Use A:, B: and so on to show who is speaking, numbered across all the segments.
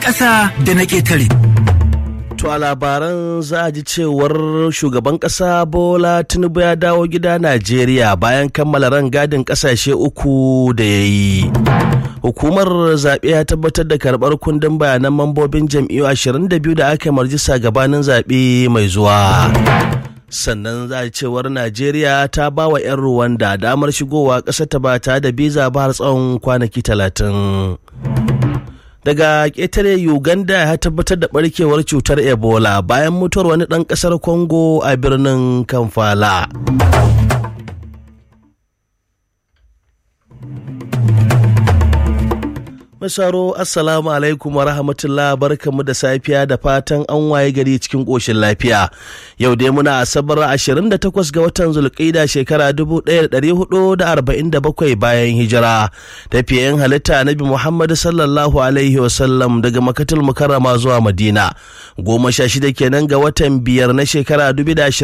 A: ƙasa da na ƙetare.
B: To a labaran za a ji cewar shugaban ƙasa Bola Tinubu ya dawo gida Najeriya bayan kammala rangadin ƙasashe uku da ya yi. Hukumar zaɓe ya tabbatar da karɓar kundin bayanan mambobin jam'iyyu 22 da aka marjisa gabanin zaɓe mai zuwa. Sannan za a cewar Najeriya ta ba wa 'yan Ruwanda damar shigowa ƙasar ta ba ta da biza ba har tsawon kwanaki talatin. daga ƙetare uganda ya tabbatar da barkewar cutar ebola bayan mutuwar wani ɗan ƙasar congo a birnin kamfala Masaro Assalamu alaikum wa rahmatullah barkamu da safiya da fatan an waye gari cikin ƙoshin lafiya. Yau dai muna asabar 28 ga watan Zulqa'ida shekara 1447 bayan hijira. Tafiyayen halitta Nabi Muhammad sallallahu alaihi wasallam daga Makatul Mukarrama zuwa Madina. Goma sha shida kenan ga watan biyar na shekara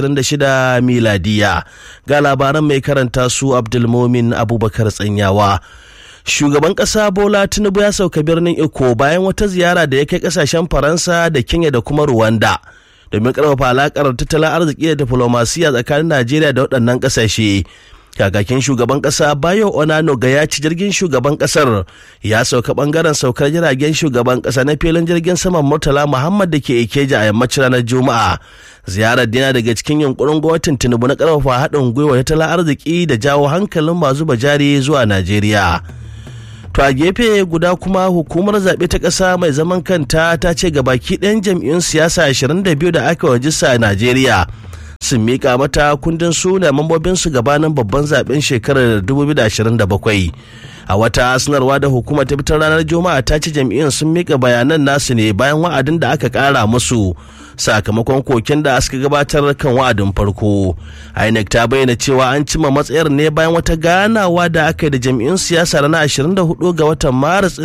B: 2026 miladiya. Ga labaran mai karanta su Abdulmumin Abubakar Tsanyawa. shugaban ƙasa bola tinubu ya sauka birnin iko bayan wata ziyara da ya kai ƙasashen faransa da kenya da kuma rwanda domin ƙarfafa alaƙar tattalin arziki da diflomasiya tsakanin najeriya da waɗannan ƙasashe kakakin shugaban ƙasa bayo onano ga ya ci jirgin shugaban ƙasar ya sauka ɓangaren saukar jiragen shugaban ƙasa na filin jirgin saman murtala muhammad da ke ikeja a yammacin ranar juma'a ziyarar dina daga cikin yunkurin gwamnatin tinubu na ƙarfafa haɗin gwiwa tattalin arziki da jawo hankalin masu bajari zuwa najeriya To a gefe guda kuma hukumar zaɓe ta ƙasa mai zaman kanta ta ce ga baki ɗayan jam'iyyun siyasa 22 da aka wajisa a Najeriya sun miƙa mata kundin suna mambobinsu gabanin babban zaɓen shekarar 2027. A wata sanarwa da hukumar ta fitar ranar Juma'a ta ce jam'iyyun sun miƙa bayanan nasu ne bayan wa'adin da aka ƙara musu sakamakon koken da suka gabatar kan wa'adin farko. INEC ta bayyana cewa an cima matsayar ne bayan wata ganawa da aka yi da jam'iyyun siyasa ranar 24 ga watan Maris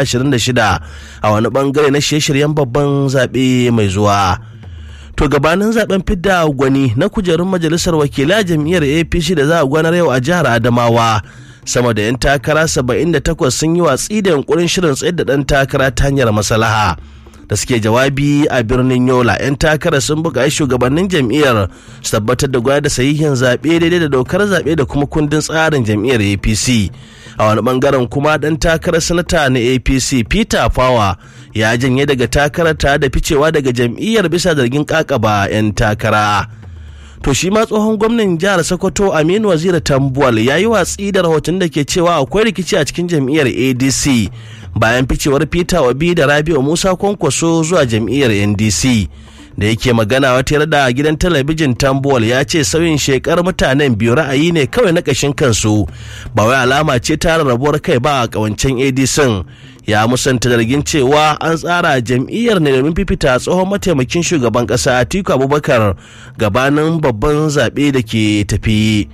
B: 2026 a wani bangare na shirye-shiryen babban zaɓe mai zuwa. To gabanin zaben fidda gwani na kujerun majalisar wakilai jam'iyyar APC da za a gwanar yau a jihar Adamawa. sama da 'yan takara 78 sun yi watsi da yunkurin shirin tsayar da ɗan takara ta hanyar masalaha da suke jawabi a birnin yola 'yan takara sun buƙaci shugabannin jam'iyyar su tabbatar da gwada da sahihin zaɓe daidai da dokar zaɓe da kuma kundin tsarin jam'iyyar apc a wani bangaren kuma ɗan takarar sanata na apc peter fawa ya janye daga takarar tare da ficewa daga jam'iyyar bisa zargin ƙaƙaba 'yan takara to shi ma tsohon gwamnan jihar sokoto aminu waziri tambuwal ya yi watsi da rahoton da ke cewa akwai rikici a cikin jam'iyyar adc bayan ficewar peter obi da rabi'u musa kwankwaso zuwa jam'iyyar ndc da yake magana wata da gidan talabijin tambuwal ya ce sauyin shekar mutanen biyu ra'ayi ne kawai na ƙashin kansu ba wai alama ce ta rarrabuwar kai ba a ƙawancen adc ya musanta zargin cewa an tsara jam'iyyar ne domin fifita tsohon mataimakin shugaban ƙasa atiku abubakar gabanin babban zaɓe da ke tafi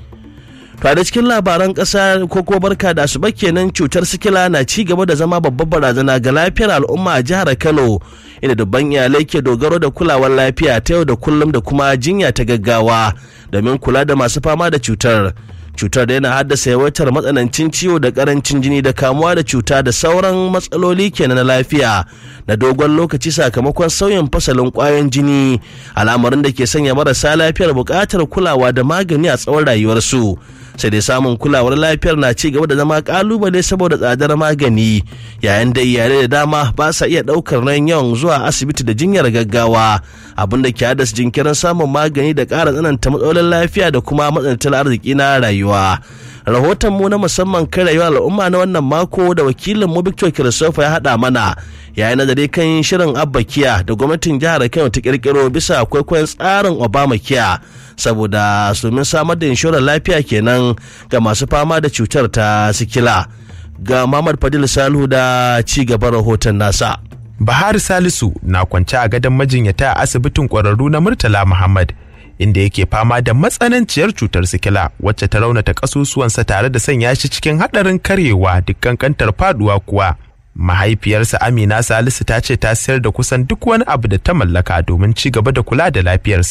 B: To da cikin labaran ƙasa ko ko barka da asuba kenan cutar sikila na ci gaba da zama babbar barazana ga lafiyar al'umma a jihar Kano inda dubban iyalai ke dogaro da kulawar lafiya ta yau da kullum da kuma jinya ta gaggawa domin kula da masu fama da cutar. Cutar da yana haddasa yawaitar matsanancin ciwo da karancin jini da kamuwa da cuta da sauran matsaloli kenan na lafiya na dogon lokaci sakamakon sauyin fasalin kwayoyin jini al'amarin da ke sanya marasa lafiyar buƙatar kulawa da magani a tsawon rayuwarsu. sai dai samun kulawar lafiyar na ci gaba da zama kalubale saboda tsadar magani yayin da iyalai da dama ba sa iya daukar nan yawan zuwa asibiti da jinyar gaggawa abin da ke haddasa jinkirin samun magani da ƙara tsananta matsalolin lafiya da kuma matsantar arziki na rayuwa rahoton mu na musamman kan rayuwar al'umma na wannan mako da wakilin mu Victor Christopher ya haɗa mana yayin nazari kan shirin Abba Kiya da gwamnatin jihar Kano ta kirkiro bisa kwaikwayon tsarin Obama Kiya saboda domin samar da inshorar lafiya kenan ga masu fama da cutar ta sikila ga Muhammad Fadil Salihu da ci gaban rahoton nasa.
C: Bahar Salisu na kwance a gadon majinyata a asibitin ƙwararru na Murtala Muhammad inda yake fama da matsananciyar cutar sikila wacce ta raunata ƙasusuwansa tare da sanya shi cikin haɗarin karyewa dukkan kantar faduwa kuwa. Mahaifiyarsa Amina Salisu ta ce ta sayar da kusan duk wani abu da ta mallaka domin ci gaba da kula da lafiyarsa.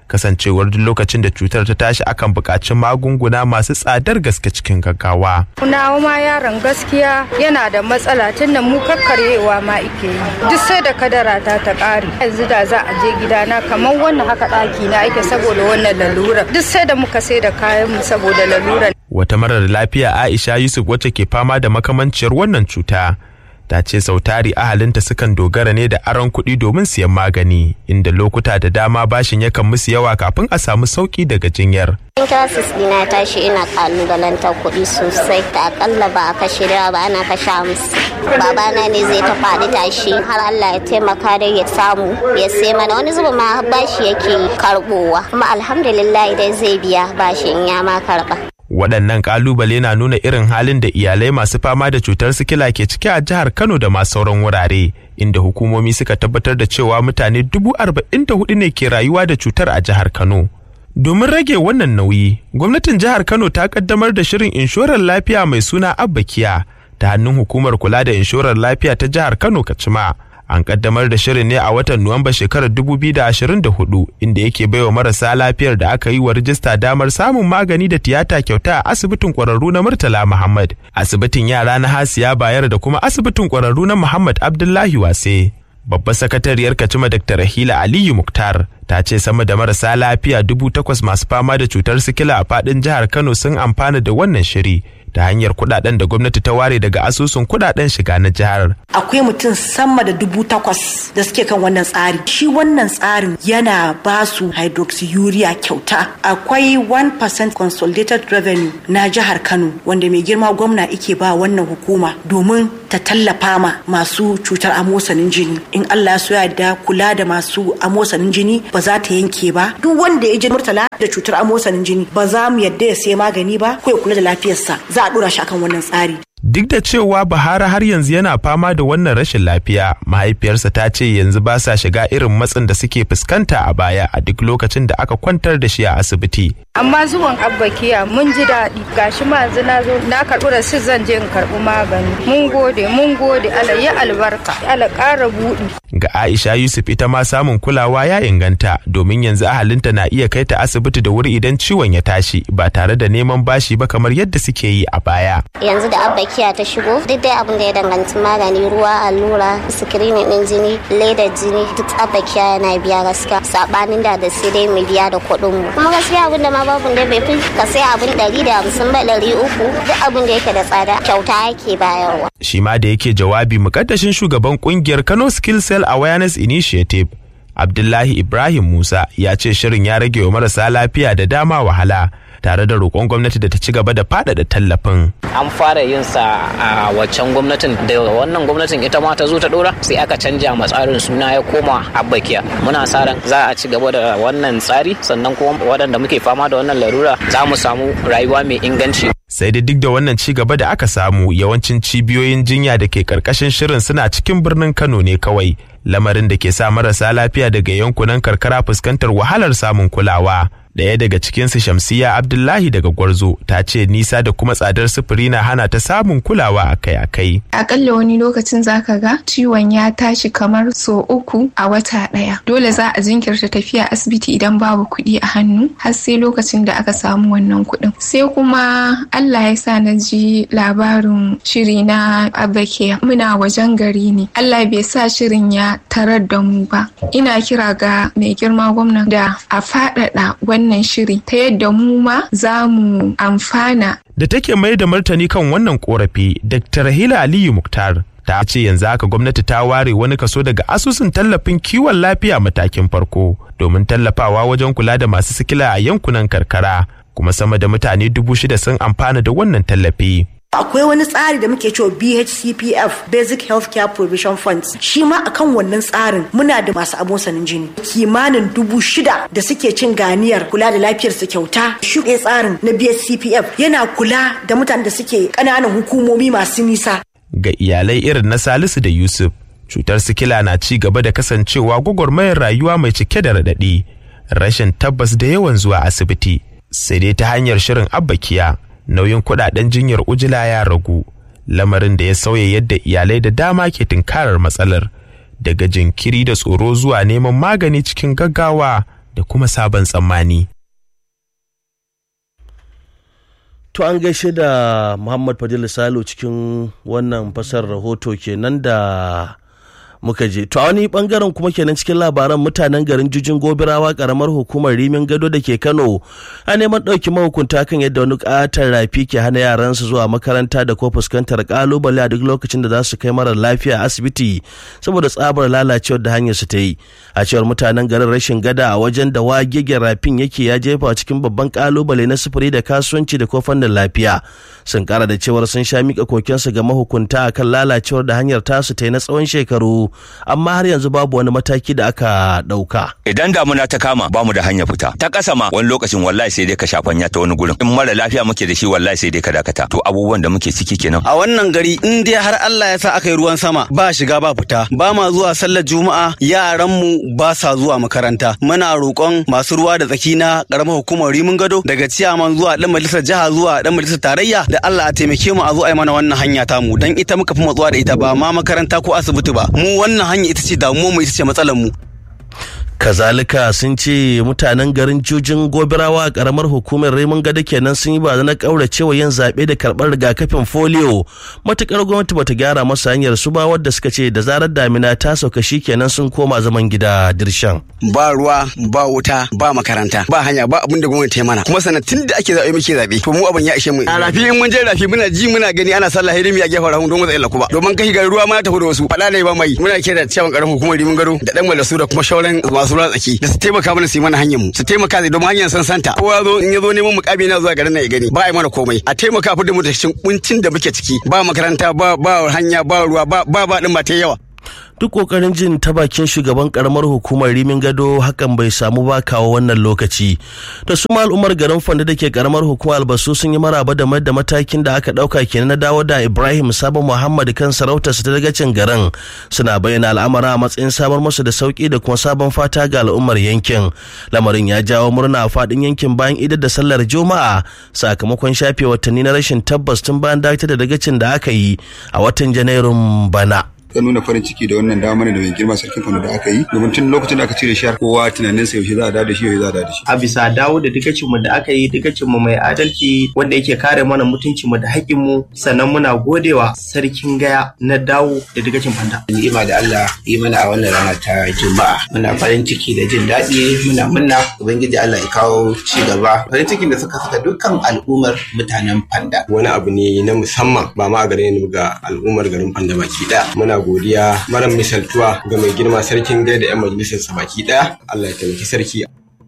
C: kasancewar duk lokacin da cutar ta tashi akan buƙaci magunguna masu tsadar gaske cikin gaggawa.
A: Nawa ma yaron gaskiya yana da matsala tunda mu kakkaryewa ma ike yi. Duk sai da kadara ta ta ƙare. Yanzu da za a je gidana kamar wannan haka ɗaki na ake saboda wannan lalura. Duk sai da muka sai da kayan mu saboda lalura.
C: Wata marar lafiya Aisha Yusuf wacce ke fama da makamanciyar wannan cuta. ta ce sautari ahalinta sukan dogara ne da aron kuɗi domin siyan magani inda lokuta da dama bashin yakan musu yawa kafin a samu sauki daga jinyar.
D: Intasis ɗina tashi ina kalubalantar kuɗi sosai da akalla ba a kashe da ba ana kashe musu. Babana ne zai ta faɗi tashi har Allah ya taimaka da ya samu ya sai mana wani zuba ma bashi yake karɓowa kuma alhamdulillah dai zai biya bashin ya ma karɓa.
C: waɗannan ƙalubale na nuna irin halin da iyalai masu fama da cutar sikila ke ciki a jihar kano da ma sauran wurare inda hukumomi suka tabbatar da cewa mutane dubu arba'in da hudu ne ke rayuwa da cutar a jihar kano domin rage wannan nauyi gwamnatin jihar kano ta kaddamar da shirin inshorar lafiya mai suna abbakiya ta hannun hukumar kula da inshorar lafiya ta jihar kano kacima an kaddamar da shirin ne a watan Nuwamba shekarar 2024 inda yake baiwa marasa lafiyar da aka yi wa rijista damar samun magani da tiyata kyauta a asibitin kwararru na Murtala Muhammad, asibitin yara na Hasiya Bayar da kuma asibitin kwararru na Muhammad Abdullahi Wase. Babbar sakatariyar Kacima Dr. Rahila Aliyu Muktar ta ce sama da marasa lafiya dubu takwas masu fama da cutar sikila a faɗin jihar Kano sun amfana da wannan shiri. ta hanyar kudaden da gwamnati ta ware daga asusun kudaden shiga na jihar.
E: Akwai mutum sama da dubu takwas da suke kan wannan tsari. Shi wannan tsarin yana ba su hydroxyurea kyauta. Akwai 1% consolidated revenue na jihar Kano wanda mai girma gwamna ike ba wannan hukuma domin ta tallafa ma masu cutar amosanin jini. In Allah ya da kula da masu amosanin jini ba za ta yanke ba. Duk wanda ya ji murtala da cutar amosanin jini ba za mu yadda ya sai magani ba ko ya kula da lafiyarsa. za a dora shi akan wannan tsari.
C: Duk da cewa Bahara har yanzu yana fama da wannan rashin lafiya, mahaifiyarsa ta ce yanzu ba sa shiga irin matsin da suke fuskanta a baya a duk lokacin da aka kwantar da shi a asibiti.
A: Amma zuwan abbakiya mun ji daɗi gashi ma yanzu na zo na karɓi rasit zan je in karɓi magani. Mun gode mun gode Allah ya albarka Allah ƙara buɗi.
C: Ga Aisha Yusuf ita ma samun kulawa ya inganta domin yanzu ahalinta na iya kai ta asibiti da wuri idan ciwon ya tashi ba tare da neman bashi ba kamar yadda suke yi a baya.
D: Yanzu da abbakiya ta shigo duk dai abin da ya danganci magani ruwa allura sikirinin din jini ledar jini duk abbakiya yana biya gaskiya sabanin da da sai dai mu biya da kuɗin mu. Kuma gaskiya abin da ma babu da bai fi ka sai abin ɗari da hamsin ba ɗari uku duk abin da yake da tsada kyauta yake bayarwa.
C: Shi ma da yake jawabi mukaddashin shugaban kungiyar Kano Skill Cell Awareness Initiative Abdullahi Ibrahim Musa ya ce shirin ya rage wa marasa lafiya da dama wahala tare da roƙon gwamnati da ta ci gaba da faɗaɗa tallafin.
F: An fara yin sa a waccan gwamnatin da wannan gwamnatin ita ma ta zo ta ɗora sai aka canja ma tsarin suna ya koma abbakiya. Muna sa ran za a ci gaba da wannan tsari sannan kuma waɗanda muke fama da wannan larura za mu samu rayuwa mai inganci.
C: sai da duk da wannan ci gaba da aka samu yawancin cibiyoyin jinya da ke karkashin shirin suna cikin birnin kano ne kawai lamarin da ke sa marasa lafiya daga yankunan karkara fuskantar wahalar samun kulawa Daya daga cikinsu Shamsiya Abdullahi daga Gwarzo ta ce nisa da kuma tsadar sufuri na hana ta samun kulawa akai-akai.
G: Akalla wani lokacin zaka ga ciwon ya tashi kamar so uku a wata ɗaya. Dole za a jinkirta tafiya asibiti idan babu kuɗi a hannu har sai lokacin da aka samu wannan kuɗin. Sai kuma Allah ya sa na ji labarin shiri na Abakiya. Muna wajen gari ne. Allah bai sa shirin ya tarar da mu ba. Ina kira ga mai girma gwamna da a faɗaɗa wannan shiri ta yadda mu ma za mu amfana.
C: Da take mai da martani kan wannan korafi, Dr. Rahila Aliyu Muktar ta ce yanzu haka gwamnati ta ware wani kaso daga asusun tallafin kiwon lafiya matakin farko domin tallafawa wajen kula da masu sikila a yankunan karkara kuma sama da mutane dubu shida sun amfana da wannan tallafi.
E: akwai wani tsari da muke cewa BHCPF Basic Healthcare Provision Funds shi ma akan wannan tsarin muna da masu amosanin jini kimanin dubu shida da suke cin ganiyar kula da lafiyar su kyauta shuɗe tsarin na BHCPF yana kula da mutanen da suke ƙananan hukumomi masu nisa
C: ga iyalai irin na Salisu da Yusuf cutar sikila na ci gaba da kasancewa gwagwarmayar rayuwa mai cike da raɗaɗi rashin tabbas da yawan zuwa asibiti sai dai ta hanyar shirin abbakiya nauyin kudaden jinyar ujila ya ragu lamarin da ya sauya yadda iyalai da dama ke tunkarar matsalar daga jinkiri da tsoro zuwa neman magani cikin gaggawa da kuma sabon tsammani.
B: To an gaishe da Muhammad Fadil Salo cikin wannan fasar rahoto kenan da muka je. To a wani bangaren kuma kenan cikin labaran mutanen garin Jujin Gobirawa karamar hukumar Rimin Gado da ke Kano a neman ɗauki mahukunta kan yadda wani ƙatar rafi ke hana yaransu zuwa makaranta da ko fuskantar ƙalubale a duk lokacin da za su kai marar lafiya a asibiti saboda tsabar lalacewar da hanyar su ta yi. A cewar mutanen garin rashin gada a wajen da wagegen rafin yake ya jefa cikin babban ƙalubale na sufuri da kasuwanci da ko fannin lafiya. Sun kara da cewar sun sha mika kokensu ga mahukunta akan lalacewar da hanyar tasu ta yi na tsawon shekaru amma har yanzu babu wani mataki da aka ɗauka.
H: Idan damuna ta kama ba mu da hanya fita. Ta ƙasa ma wani lokacin wallahi sai dai ka shafanya ta wani gurin. In mara lafiya muke da shi wallahi sai dai ka dakata. To abubuwan da muke ciki kenan.
I: A wannan gari in dai har Allah ya sa aka yi ruwan sama ba shiga ba fita. Ba ma zuwa sallar juma'a yaran mu ba sa zuwa makaranta. Muna roƙon masu ruwa da tsaki na ƙaramar hukumar Rimin Gado daga ciyaman zuwa ɗan majalisar jiha zuwa ɗan majalisar tarayya da Allah a taimake mu a zo a yi mana wannan hanya tamu dan ita muka fi matsuwa da ita ba ma makaranta ko asibiti ba. Mu wannan hanya ita ce damuwar mu ita ce matsalar mu
B: kazalika sun ce mutanen garin jujin gobirawa a karamar hukumar Raymond gada kenan sun yi barazanar kauracewa yin zaɓe da karɓar rigakafin folio matukar gwamnati bata gyara masa hanyar su ba wadda suka ce da zarar damina ta sauka shi kenan sun koma zaman gida dirshan
I: ba ruwa ba wuta ba makaranta ba hanya ba abin da gwamnati ta mana kuma sannan tun da ake zaɓe muke zaɓe to mu abin ya ishe mu a rafi in mun je rafi muna ji muna gani ana sallah hidimi a gefen rahun don matsayin lakuba domin kashi garin ruwa ma tafi da wasu faɗa ne ba mai muna kira cewa karamar hukumar rimin gado da ɗan malasu da kuma shauran masu ruwa tsaki da su taimaka mana su yi mana hanyar mu su taimaka zai domin hanyar san santa kowa zo in ya zo neman mukami na zuwa garin nan ya gani ba a yi mana komai a taimaka fi da mu da cikin kuncin da muke ciki ba makaranta ba ba hanya ba ruwa ba ba ba din ba ta yawa
B: duk kokarin jin ta bakin shugaban karamar hukumar rimin gado hakan bai samu ba kawo wannan lokaci da su ma al'ummar garin fanda da ke karamar hukumar albasu sun yi maraba da da matakin da aka dauka kenan na dawo da ibrahim sabon muhammad kan sarautar su ta dagacin garin suna bayyana al'amara a matsayin samar musu da sauki da kuma sabon fata ga al'ummar yankin lamarin ya jawo murna a fadin yankin bayan idar da sallar juma'a sakamakon shafe watanni na rashin tabbas tun bayan dakatar da dagacin da aka yi a watan janairun bana
J: ta nuna farin ciki da wannan damar da mai girma sarkin Kano da aka yi domin tun lokacin da aka cire shi har kowa tunanin sa yaushe za a dawo da shi yaushe za a dawo da shi
K: a bisa dawo da dukacin mu da aka yi dukacin mu mai adalci wanda yake kare mana mutuncin mu da haƙƙin mu sannan muna godewa sarkin gaya na dawo da dukacin fanda
L: ni'ima da Allah yi mana a wannan rana ta juma'a muna farin ciki da jin daɗi muna munna ubangiji Allah ya kawo ci gaba farin cikin da suka saka dukkan al'ummar mutanen fanda
M: wani abu ne na musamman ba ma a gare ni ga al'ummar garin fanda baki ɗaya muna godiya mara misaltuwa ga mai girma sarkin gaida 'yan majalisar baki daya Allah ya taimaki sarki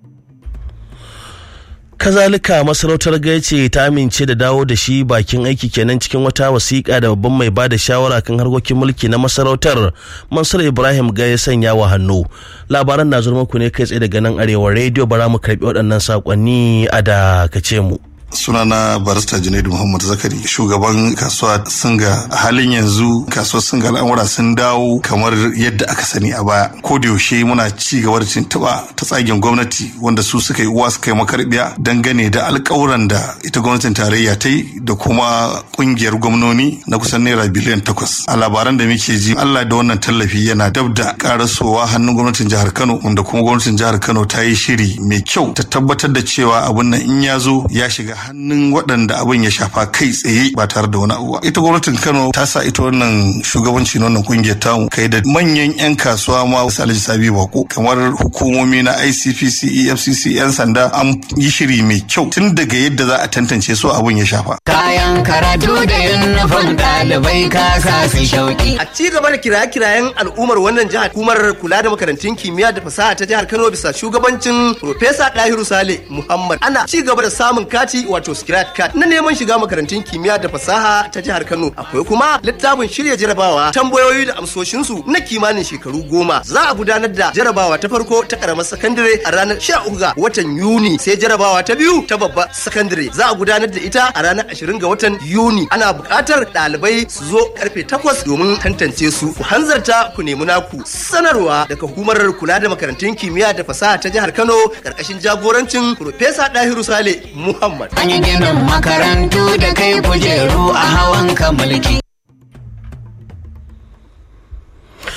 B: kazalika masarautar gaice ta amince da dawo da shi bakin aiki kenan cikin wata wasiƙa da babban mai bada shawara kan harkokin mulki na masarautar mansur ibrahim ga ya sanya wa hannu labaran na zuwa muku ne kai tsaye daga nan arewa rediyo bara mu karbi waɗannan saƙonni a da kace mu
N: sunana barista junaidu muhammad zakari shugaban kasuwa singa a halin yanzu kasuwar singa al'amura sun dawo kamar yadda aka sani a baya ko da yaushe muna ci gaba da tuntuɓa ta tsagen gwamnati wanda su suka yi uwa suka yi makarbiya dangane da alƙawuran da ita gwamnatin tarayya ta yi da kuma ƙungiyar gwamnoni na kusan naira biliyan takwas a labaran da muke ji allah da wannan tallafi yana dab da karasowa hannun gwamnatin jihar kano wanda kuma gwamnatin jihar kano ta yi shiri mai kyau ta tabbatar da cewa abun nan in ya zo ya shiga hannun waɗanda abin ya shafa kai tsaye ba tare da wani abu ita gwamnatin kano ta sa ita wannan shugabanci na wannan kungiyar tamu kai da manyan yan kasuwa ma wasu alhaji sabi bako kamar hukumomi na icpc efcc yan sanda an yi shiri mai kyau tun daga yadda za a tantance su abin ya shafa
O: kayan karatu da yunifom ɗalibai ka sa su shauki
P: a ci gaba da kiraye-kirayen al'ummar wannan jihar hukumar kula da makarantun kimiyya da fasaha ta jihar kano bisa shugabancin Profesa Dahiru Sale Muhammad ana ci gaba da samun kati wato scratch card na neman shiga makarantun kimiyya da fasaha ta jihar Kano akwai kuma littafin shirya jarabawa tambayoyi da amsoshinsu na kimanin shekaru goma za a gudanar da jarabawa ta farko ta karamar sakandare a ranar 13 ga watan Yuni sai jarabawa ta biyu ta babbar sakandare za a gudanar da ita a ranar 20 ga watan Yuni ana buƙatar ɗalibai su zo karfe 8 domin tantance su ku hanzarta ku nemi naku sanarwa daga hukumar kula da makarantun kimiyya da fasaha ta jihar Kano karkashin jagorancin Profesa Dahiru Sale Muhammad
O: An yi ginin makarantu da kai kujeru a hawan ka mulki.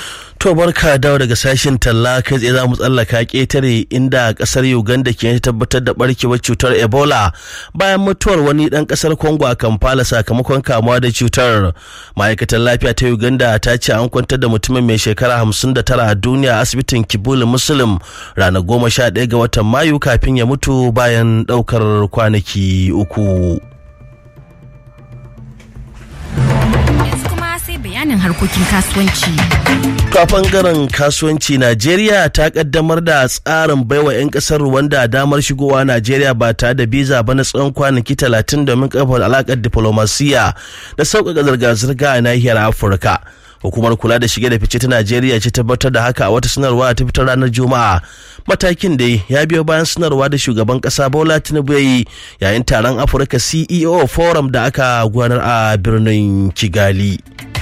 B: To barka dawo daga sashen talla kai tsaye za mu tsallaka ƙetare inda ƙasar Uganda ke tabbatar da barkewar cutar Ebola bayan mutuwar wani ɗan ƙasar Congo a Kampala sakamakon kamuwa da cutar. Ma'aikatar lafiya ta Uganda ta ce an kwantar da mutumin mai shekara hamsin da tara a duniya a asibitin Kibul Muslim ranar goma sha ɗaya ga watan Mayu kafin ya mutu bayan ɗaukar kwanaki uku.
Q: sai bayanin harkokin kasuwanci.
B: To a bangaren kasuwanci Najeriya ta kaddamar da tsarin baiwa 'yan kasar Rwanda damar shigowa Najeriya ba tare da biza ba na tsawon kwanaki talatin domin kafa alakar diplomasiya da sauƙaƙa zirga-zirga a nahiyar Afirka. hukumar kula da shige da fice ta najeriya ce tabbatar da haka a wata sanarwa ta fitar ranar juma'a matakin da ya biyo bayan sanarwa da shugaban kasa bola tinubu ya yi yayin taron afirka ceo forum da aka gudanar a birnin kigali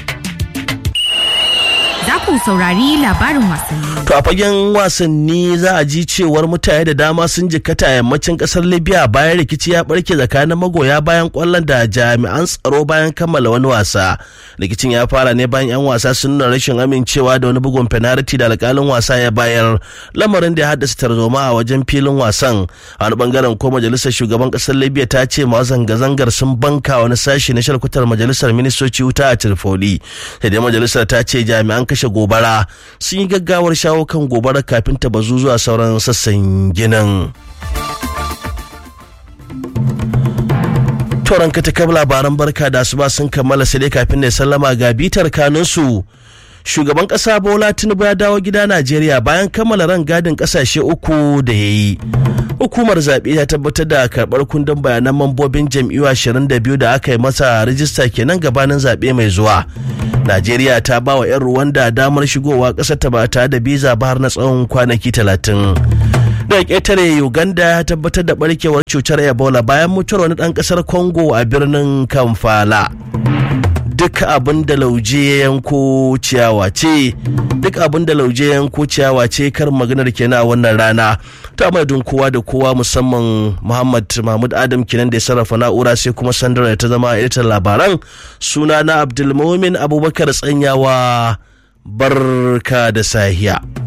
Q: za ku saurari labarin wasanni.
B: To a fagen wasanni za a ji cewar mutane da dama sun jikkata yammacin kasar Libya bayan rikici ya barke tsakanin magoya bayan kwallon da jami'an tsaro bayan kammala wani wasa. Rikicin ya fara ne bayan 'yan wasa sun nuna rashin amincewa da wani bugun penalty da alkalin wasa ya bayar lamarin da ya haddasa tarzoma a wajen filin wasan. A wani bangaren ko majalisar shugaban kasar Libya ta ce ma zanga-zangar sun banka wani sashi na shalkutar majalisar ministoci wuta a Tripoli. Sai dai majalisar ta ce jami'an kashe gobara sun yi gaggawar shawo kan gobara kafin ta bazu zuwa sauran sassan ginin. Toron katakab labaran barka da asuba sun kammala sai dai kafin da sallama ga bitar kanunsu. Shugaban ƙasa Bola Tinubu ya dawo gida Najeriya bayan kammala ran gadin ƙasashe uku da ya yi. Hukumar zaɓe ta tabbatar da karɓar kundin bayanan mambobin jam'iyyu 22 da aka yi masa rijista kenan gabanin zaɓe mai zuwa. Najeriya ta ba wa 'yan Rwanda damar shigowa ƙasar ta ba tare da biza ba har na tsawon kwanaki talatin. Da ƙetare Uganda ya tabbatar da barkewar cutar Ebola bayan mutuwar wani ɗan ƙasar Congo a birnin Kamfala. Duk abin da lauje ya yanko ciyawa ce, duk abin da lauje ya yanko ciyawa ce kar maganar kenan a wannan rana. Ta madadin kowa da kowa musamman Muhammad Mahmud Adam kenan da ya sarrafa na'ura sai kuma sandara ta zama editan labaran suna na Abdulmumin Abubakar Tsanyawa barka da sahiya.